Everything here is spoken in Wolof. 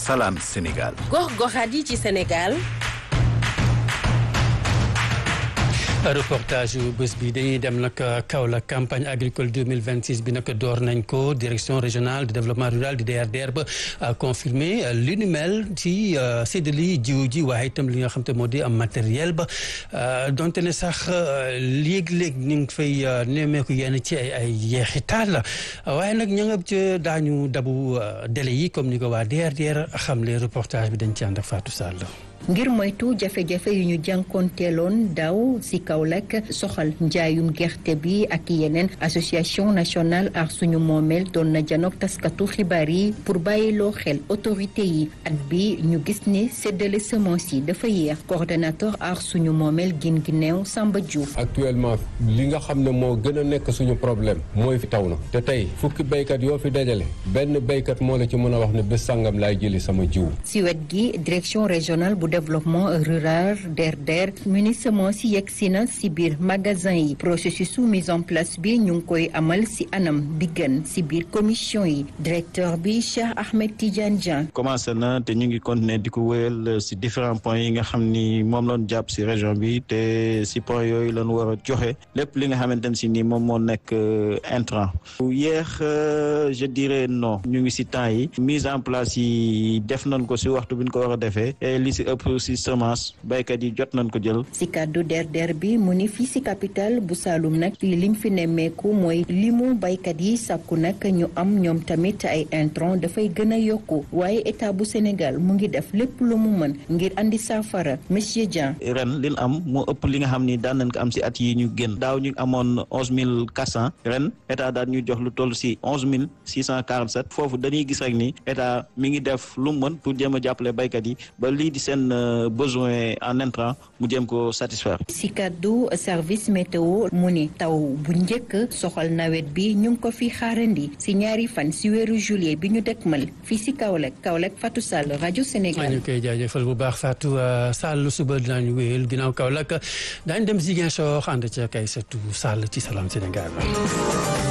Salam Sénégal. gox-goxaat yi ci Sénégal. reportage yu bés bi dañuy dem nag Kaolack campagne agricole 2026 bi nag door nañ ko direction régionale de développement rural di DRDR ba confirmé li nu mel ci séddali jiw ji waaye itam li nga xam te moo di am matériel ba donte ne sax léeg-léeg ñu ngi fay nemmeeku yenn ci ay ay yeexital waaye nag ña nga ca daañu dabu délai yi comme ni ko waa DRDR xamle reportage bi dañ ci ànd ak Fatou Sall. ngir moytu jafe-jafe yu ñu jànkoonteeloon daaw ci Kaolack soxal njaayum gerte bi ak yeneen association nationale ar suñu moomeel doon na janook taskatu xibaar yi pour bàyyiloo xel autorité yi at bi ñu gis ne séddale semence yi dafa yéex coordonnateur ar suñu moomeel gin gi neew Samba Diouf actuellement li nga xam ne moo gën a nekk suñu problème mooy fi taw na te tey fukki béykat yoo fi dajale benn béykat moo la ci mën a wax ne bés sàngam laay jëli sama jiw ci wet gi direction régionale bu développement rural DRDR ministre moo si yegg si na si biir magasin yi processus su mise en place bi ñu ngi koy amal si anam bi gën si biir commission yi directeur bi Cheikh Ahmed Tidiane Dieng. commencé na te ñu ngi continuer di ko wéyal si différents points yi nga xam ni moom lañ jàpp si région bi te si points yooyu lañ war a joxe lépp li nga xamante ne si ni moom moo nekk intrant yéex je dirais non ñu ngi si temps yi mise en place yi def nañ ko si waxtu bi ñu ko war a defee li si ëpp si semence béykat yi jot nañ ko jël. si kàddu DRDR bi mu ni fii si capital bu Saloum nag liñ fi nemmeeku mooy limu béykat yi sàkku nag ñu am ñoom tamit ay intrant dafay gën a yokku waaye état bu Sénégal mu ngi def lépp lu mu mën ngir andi saafara monsieur Dieng. ren li am moo ëpp li nga xam ni daan nañ ko am si at yi ñu génn daaw ñu amoon onze mille quatre cent ren état daan ñu jox lu toll si onze mille six cent quarante sept foofu dañuy gis rek ni état mi ngi def lu mu mën pour jéem a jàppale béykat yi ba lii di seen besoin en intrant mu jéem ko satisfaire. si kaddu service météo mu ni taw bu njëkk soxal nawet bi ñu ngi ko fi xaarandi si ñaari fan si weeru juillet bi ñu dëkkmal fii si Kaolack Kaolack Fatou Sall rajo Sénégal. ñu koy jaajëfal bu baax Fatou Sall suba dinañu wéyal ginnaaw Kaolack daañu dem Ziguinchor ànd ca kay Satou Sall ci Salam Sénégal.